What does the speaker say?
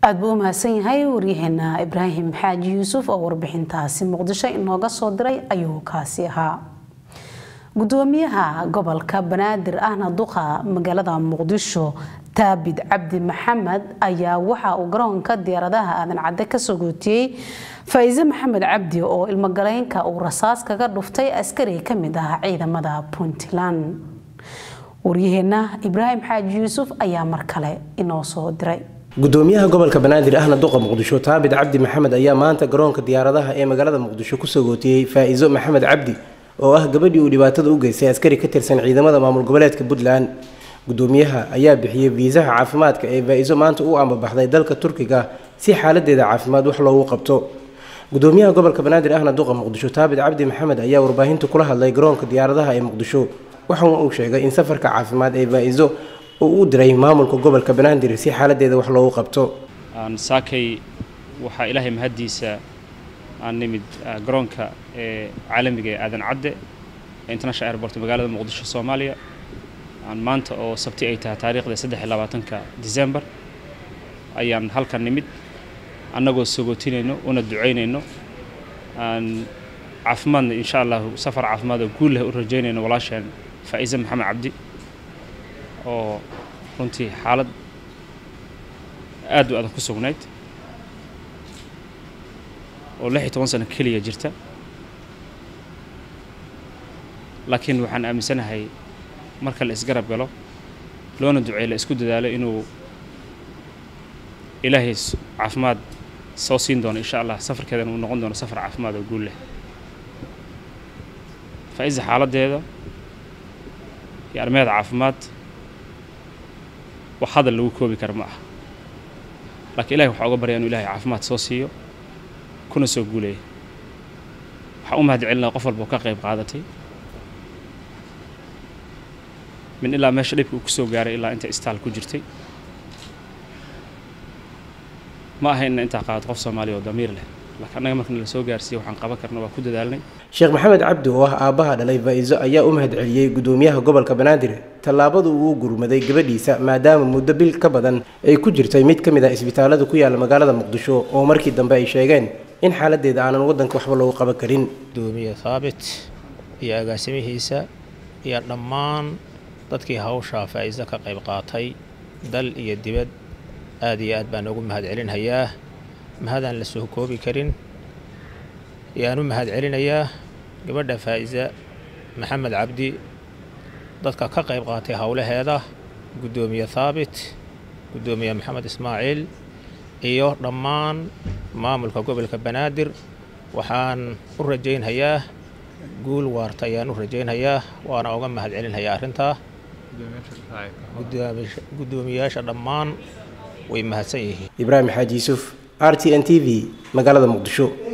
aada buu u mahadsan yahay waryaheena ibraahim xaaji yuusuf oo warbixintaasi muqdisho inooga soo diray ayuu kaasi ahaa gudoomiyaha gobolka banaadir ahna duqa magaalada muqdisho taabid cabdi maxamed ayaa waxa uu garoonka diyaaradaha aadan cadde kasoo gootiyey faa'iise maxamed cabdi oo ilmogaleynka uu rasaas kaga dhuftay askari ka mid ah ciidamada puntland waryaheena ibraahim xaaji yuusuf ayaa mar kale inoo soo diray gudoomiyaha gobolka banaadir ahna duqa muqdisho taabid cabdi maxamed ayaa maanta garoonka diyaaradaha ee magaalada muqdisho kusoo gootiyey faa'iiso maxamed cabdi oo ah gabadhii uu dhibaatada u geystay askari ka tirsan ciidamada maamul goboleedka puntland gudoomiyaha ayaa bixiyey fiisaha caafimaadka ee faa'iiso maanta u ambabaxday dalka turkiga si xaaladeeda caafimaad wax loogu qabto gudoomiyaha gobolka banaadir ahna duqa muqdisho taabid cabdi maxamed ayaa warbaahinta kula hadlay garoonka diyaaradaha ee muqdisho waxauna uu sheegay in safarka caafimaad ee faa'iiso uu u diray maamulka gobolka banaadir si xaaladeeda wax loogu qabto saakay waxaa ilaahay mahaddiisa aan nimid garoonka ee caalamiga ee aadan cadde ee international airport magaalada muqdisho soomaaliya aan maanta oo sabti ay tahay taariikhda saddex iyo labaatanka december ayaan halkan nimid annagoo sagootinayno una ducaynayno aan caafimaadna insha allahu safar caafimaad oo guul leh u rajaynayno walaasheen faa'iise maxamed cabdi oo runtii xaalad aad u adan ku sugnayd oo lix iyo toban sano keliya jirta laakiin waxaan aaminsanahay marka la isgarab galo loona duceey la isku dadaalo inuu ilaahay caafimaad soo siin doono insha allah safarkeedana uu noqon doono safar caafimaad oo guul leh faa'iisa xaaladdeeda iyo arrimaheeda caafimaad wax hadal lagu koobi kara ma aha laakiin ilahay waxaa uga barya inuu ilahay caafimaad soo siiyo kuna soo guuleeya waxaan u mahad celinaa qof walba oo ka qayb qaadatay min ilaa meesha dhibka uu ku soo gaaray ilaa inta istaal ku jirtay ma aha inna intaa qaadato qof soomaaliya oo damiir leh laakiin annaga markana la soo gaarsiiye waxaan qaban karna waa ku dadaalnay sheekh maxamed cabdi oo ah aabbaha dhalay faa'iiso ayaa u mahad celiyey gudoomiyaha gobolka banaadir tallaabadu uu gurmaday gabadhiisa maadaama muddo bil ka badan ay ku jirtay mid ka mid ah isbitaalada ku yaala magaalada muqdisho oo markii dambe ay sheegeen in xaaladeeda aanan waddanka waxba loogu qaban karin gudoomiye thaabit iyo agaasimihiisa iyo dhammaan dadkii hawshaa faa'iiso ka qayb qaatay dal iyo dibad aad iyo aad baan ugu mahad celinhayaa mahadaan la soo koobi karin ayaan u mahad celinayaa gabadha faa'iisa maxamed cabdi dadka ka qayb qaatay howlaheeda guddoomiye thaabit guddoomiye maxamed ismaaciil iyo dhammaan maamulka gobolka banaadir waxaan u rajaynhayaa guul waarta ayaan u rajaynhayaa waana uga mahad celinhayaa arrintaa guddoomiyayaasha dhammaan way mahadsan yihiin ibraahim xaaji yuusuf r t n t v magaalada muqdisho